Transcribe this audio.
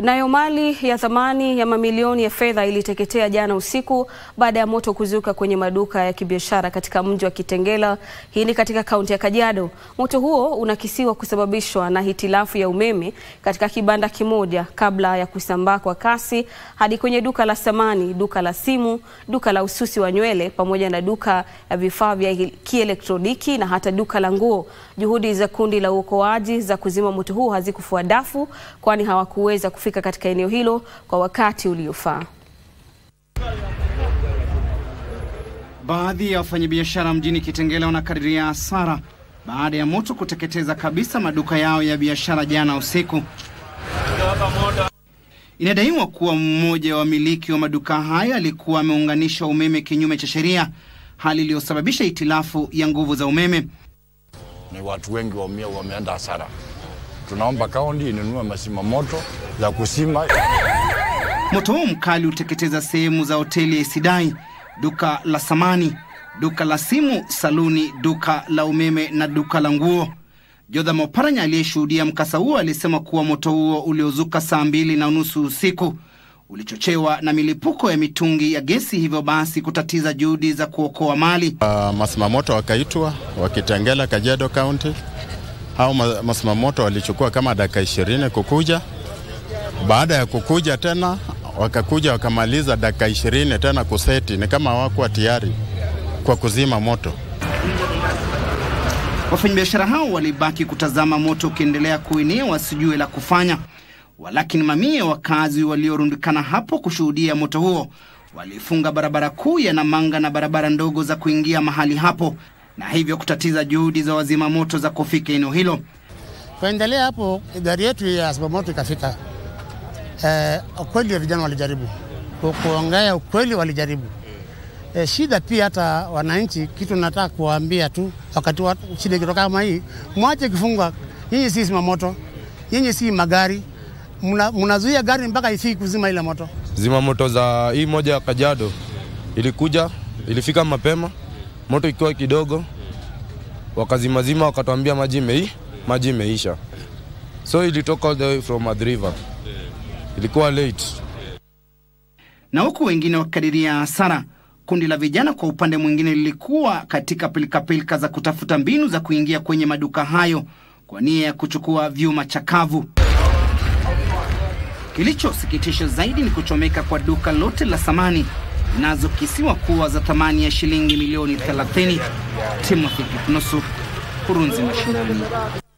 Nayo mali ya thamani ya mamilioni ya fedha iliteketea jana usiku baada ya moto kuzuka kwenye maduka ya kibiashara katika mji wa Kitengela. Hii ni katika kaunti ya Kajiado. Moto huo unakisiwa kusababishwa na hitilafu ya umeme katika kibanda kimoja kabla ya kusambaa kwa kasi hadi kwenye duka la samani, duka la simu, duka la ususi wa nywele pamoja na duka la vifaa vya kielektroniki na hata duka la nguo. Juhudi za kundi la uokoaji za kuzima moto huu hazikufua dafu kwani hawakuweza kufika katika eneo hilo kwa wakati uliofaa. Baadhi ya wafanyabiashara mjini Kitengela wanakadiria hasara baada ya moto kuteketeza kabisa maduka yao ya biashara jana usiku. Inadaiwa kuwa mmoja wa wamiliki wa maduka haya alikuwa ameunganisha umeme kinyume cha sheria, hali iliyosababisha hitilafu ya nguvu za umeme. Ni watu wengi waumia, wameenda hasara. Tunaomba kaunti inunue masima moto ya kusima. Moto huo mkali uteketeza sehemu za hoteli ya Isidai, duka la samani, duka la simu, saluni, duka la umeme na duka la nguo. Jotham Oparanya aliyeshuhudia mkasa huo alisema kuwa moto huo uliozuka saa mbili na nusu usiku ulichochewa na milipuko ya mitungi ya gesi, hivyo basi kutatiza juhudi za kuokoa mali. Uh, masimamoto wakaitwa wakitengela Kajiado County. Hao masimamoto walichukua kama dakika ishirini kukuja. Baada ya kukuja tena wakakuja wakamaliza dakika ishirini tena kuseti, ni kama hawakuwa tayari kwa kuzima moto. Wafanyabiashara hao walibaki kutazama moto ukiendelea kuenea, wasijue la kufanya. Walakini mamia ya wakazi waliorundikana hapo kushuhudia moto huo walifunga barabara kuu ya Namanga na barabara ndogo za kuingia mahali hapo, na hivyo kutatiza juhudi za wazima moto za kufika eneo hilo. Kuendelea hapo, gari yetu ya zimamoto ikafika. Eh, ukweli wa vijana walijaribu kuongea, ukweli walijaribu. Eh, shida pia hata wananchi, kitu nataka kuwaambia tu, wakati wa shida ikitoka kama hii, mwache kifungwa. Nyinyi si zimamoto, nyinyi si magari, mnazuia gari mpaka ifiki kuzima ile moto. Zimamoto za hii moja ya Kajiado ilikuja, ilifika mapema, moto ikiwa kidogo, wakazimazima, wakatuambia maji imei, maji imeisha, so ilitoka all the way from Athi River, ilikuwa late. Na huku wengine wakikadiria hasara, kundi la vijana kwa upande mwingine lilikuwa katika pilikapilika za kutafuta mbinu za kuingia kwenye maduka hayo kwa nia ya kuchukua vyuma chakavu. Kilichosikitisha zaidi ni kuchomeka kwa duka lote la samani zinazokisiwa kuwa za thamani ya shilingi milioni 30. Timothy Kipnusu, Kurunzi Mashinani.